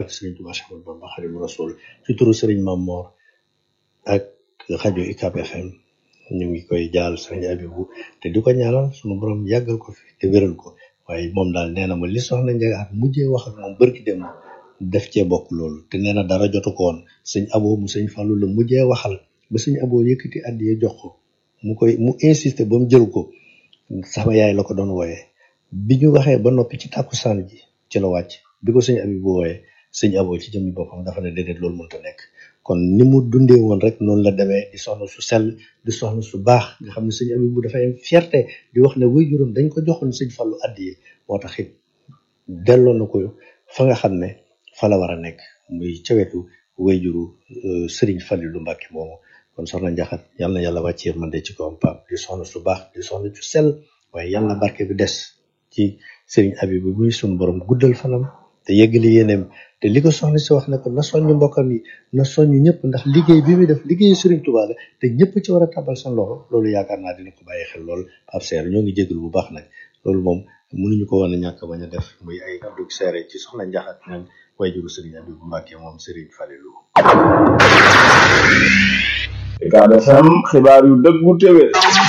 barke Serigne Touba Cheikh Ahmadou Bamba Khadimu Rasul ci turu Serigne Mame Mor ak rajo UCAB FM ñu ngi koy jaal Serigne Abibou te di ko ñaanal sunu borom yàggal ko fi te wéral ko waaye moom daal nee na ma li soxna Ndiaga ak mujjee wax ak moom bërki dem def cee bokk loolu te nee na dara jotu ko woon sëñ Abo mu sëñ Fallou la mujjee waxal ba sëñ Abo yëkkati addiye jox ko mu koy mu insisté ba mu jël ko sama yaay la ko doon wooyee bi ñu waxee ba noppi ci tàkkusaan ji ci la wàcc bi ko sëñ Abibou wooyee sëñ Abo ci jëmmi boppam dafa ne déedéet loolu mënta nekk kon ni mu dundee woon rek noonu la demee di soxna su sell di soxna su baax nga xam ne sëñ Abibou dafay am fierté di wax ne waajuram dañ ko joxoon sëñ Fallou addiye moo tax it delloo na ko fa nga xam ne fa la war a nekk muy ca wetu wayjuru Serigne Fallilou Mbacke moomu kon soxna Njaxat yal na yàlla wàcc yërmande ci kawam Pape di soxna su baax di soxna su sell waaye yal na barke bi des ci Serigne Abibou muy suñu borom guddal fanam te yeggali yéeneem te li ko soxna si wax ne ko na soññ mbokkam yi na soññ ñëpp ndax liggéey bi muy def liggéeyu Serigne Touba la te ñëpp ci war a tabal seen loxo loolu yaakaar naa dina ko bàyyi xel lool Pape Seer ñoo ngi jégalu bu baax nag loolu moom mënuñu ko woon a ñàkk bañ a def muy ay kàddu seere ci soxna Njaxat naan wayjuru Serigne Abibou Mbacke moom Serigne Fallilou. UCAB FM xibaar yu dëggu téwé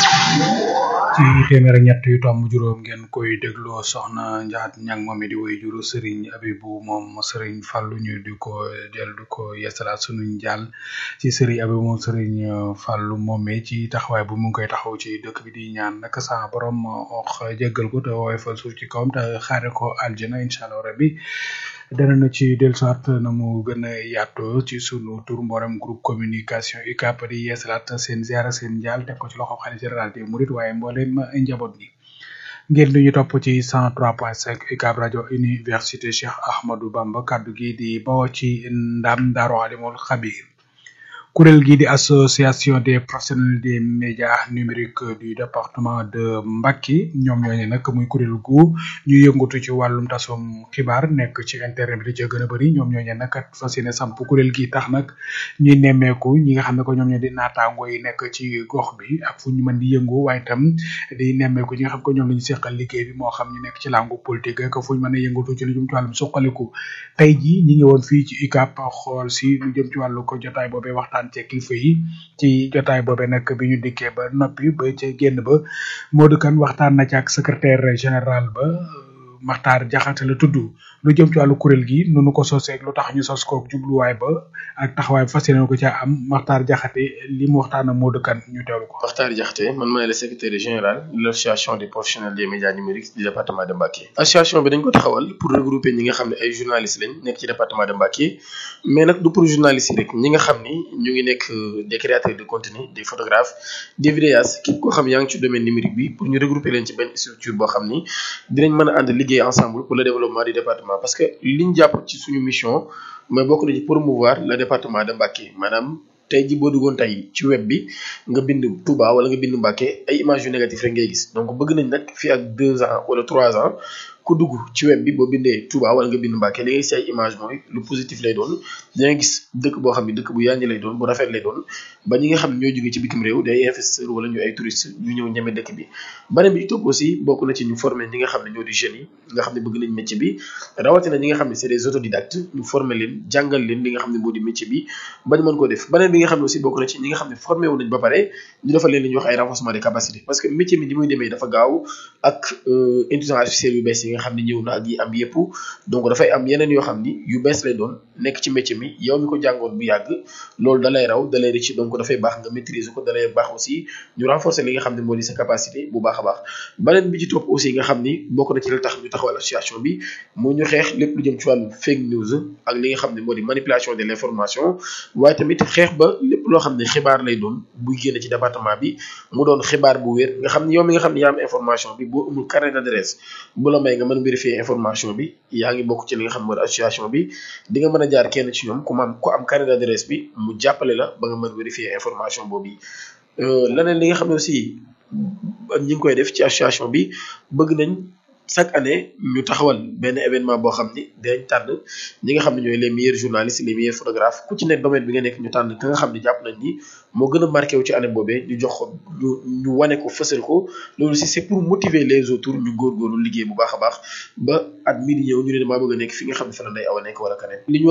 ci téeméer ak ñett yu tomb juróom ngeen koy dégloo soxna njaat ñang moom di woy juru sëriñ abibu moom sëriñ fàllu ñu di ko del di ko yeesalaat sunuñ jàll ci sëriñ abibu moom sëriñ fàllu moomee ci taxawaay bu mu ngi koy taxaw ci dëkk bi di ñaan nag sa borom ox jéggal ko te wooy fal suuf ci kawam te xaare ko aljana incha allah rabbi dana na ci dellusiwaat na mu gën a yaatoo ci sunu tur mboolem groupe communication UCAB di yeesalaat seen ziara seen njaal teg ko ci loxo xalifa général des mourides waaye mboolem njaboot gi ngeen di ñu topp ci 103.5 UCAB rajo université Cheikh Ahmadou Bamba kaddu gi di bawoo ci ndam Daaru Alimul Xabir kuréel gi di association des professionnels des médias numériques du département de Mbacké ñoom ñooñu nag muy kuréel gu ñu yëngatu ci wàllum tasum xibaar nekk ci internet bi di ca gën a bëri ñoom ñooñu nag fas yéene samp kuréel gi tax nag ñuy nemmeeku ñi nga xam ne ko ñoom ñoo di naataango yi nekk ci gox bi ak fu ñu mën di yëngu waaye itam di nemmeeku ñi nga xam ko ñoom la ñu seqal liggéey bi moo xam ñu nekk ci làngu politique ak fu ñu mën a yëngatu ci lu jëm ci wàllum suqaliku tey jii ñi ngi woon fii ci UCAB xool si lu jëm ci wàllu ko jotaay boobee waxtaan ci kilifa yi ci jotaay boobee nag bi ñu dikkee ba noppi ba ca génn ba Modou Kane waxtaan na ci ak secrétaire général ba Maxtaar Jaxate la tudd lu jëm ci wàllu kuréel gi nu nu ko soseeg lu tax ñu sos ko jubluwaay ba ak taxawaay fas yéene ko ca am Maxtaar Jaxate li mu waxtaan ak Modou Kane ñu teewlu ko. Maxtaar Jaxate man maay le secrétaire général de l'association des professionnels des médias numériques du département de Mbacké. association bi dañ ko taxawal pour regrouper ñi nga xam ne ay journalistes lañ nekk ci département de Mbacké mais nag du pour journalistes yi rek ñi nga xam ni ñu ngi nekk des créateurs de contenu des photographes des vidéastes képp koo xam yaa ngi ci domaine numérique bi pour ñu regrouper leen ci benn structure boo xam ni dinañ mën a ànd liggéey ensemble pour le développement du département parce que liñ jàpp ci suñu mission mooy bokk na ci promouvoir le département de Mbacké maanaam tey ji boo duggoon tey ci web bi nga bind Touba wala nga bind Mbacké ay images yu négatif rek ngay gis donc bëgg nañ nag fii ak deux ans wala trois ans ku dugg ci web bi boo bindee Touba wala nga bind Mbacké da ngay gis ay image mooy lu positif lay doon da ngay gis dëkk boo xam ne dëkk bu yànji lay doon bu rafet lay doon ba ñi nga xam ne ñoo jógee ci bitim réew day investisseur wala ñu ay touristes ñu ñëw ñeme dëkk bi beneen bi ci topp aussi bokk na ci ñu former ñi nga xam ne ñoo di jeunes yi nga xam ne bëgg nañ métier bi rawatina ñi nga xam ne c'est des autodidactes ñu former leen jàngal leen li nga xam ne moo di métier bi bañ mën koo def beneen bi nga xam ne aussi bokk na ci ñi nga xam ne formé wu nañ ba pare ñu defal leen li ñuy wax ay renforcement des capacités parce que métier bi ni muy demee dafa gaaw ak intelligence artificielle yu bees yi nga xam ne ñëw na ak yi am yëpp donc dafay am yeneen yoo xam ni yu bees lay doon nekk ci métier mi yow mi ko jàngoon bu yàgg loolu dalay raw dalay rëcc donc dafay baax nga maîtriser ko dalay baax aussi ñu renforcer li nga xam ne moo di sa capacité bu baax a baax beneen bi ci topp aussi nga xam ni bokk na ci la tax ñu taxawal association bi moo ñu xeex lépp lu jëm ci wàllu fake news ak li nga xam ne moo di manipulation de l'information waaye tamit xeex ba lépp loo xam ne xibaar lay doon buy génn ci département bi mu doon xibaar bu wér nga xam ne yow mi nga xam ne yaa am information bi boo amul carnet d'adresse bu la may nga mën vérifier information bi yaa ngi bokk ci li nga xam ne moo di association bi di nga mën a jaar kenn ci ñoom ku am ku am carnet d'adresse bi mu jàppale la ba nga mën vérifier information boobu leneen li nga xam ne aussi ñi ngi koy def ci association bi bëgg nañ chaque année ñu taxawal benn événement boo xam ni dinañ tànn ñi nga xam ne ñooy les meilleurs journalistes les meilleurs photographes ku ci nekk domaine bi nga nekk ñu tànn ka nga xam ne jàpp nañ ni moo gën a marqué wu ci année boobee ñu jox ko ñu ñu wane ko fësal ko loolu aussi c'est pour motiver les autres ñu góorgóorlu liggéey bu baax a baax ba at mii di ñëw ñu ne damaa bëgg a nekk fi nga xam ne fa la Ndeye Awa nekk wala keneen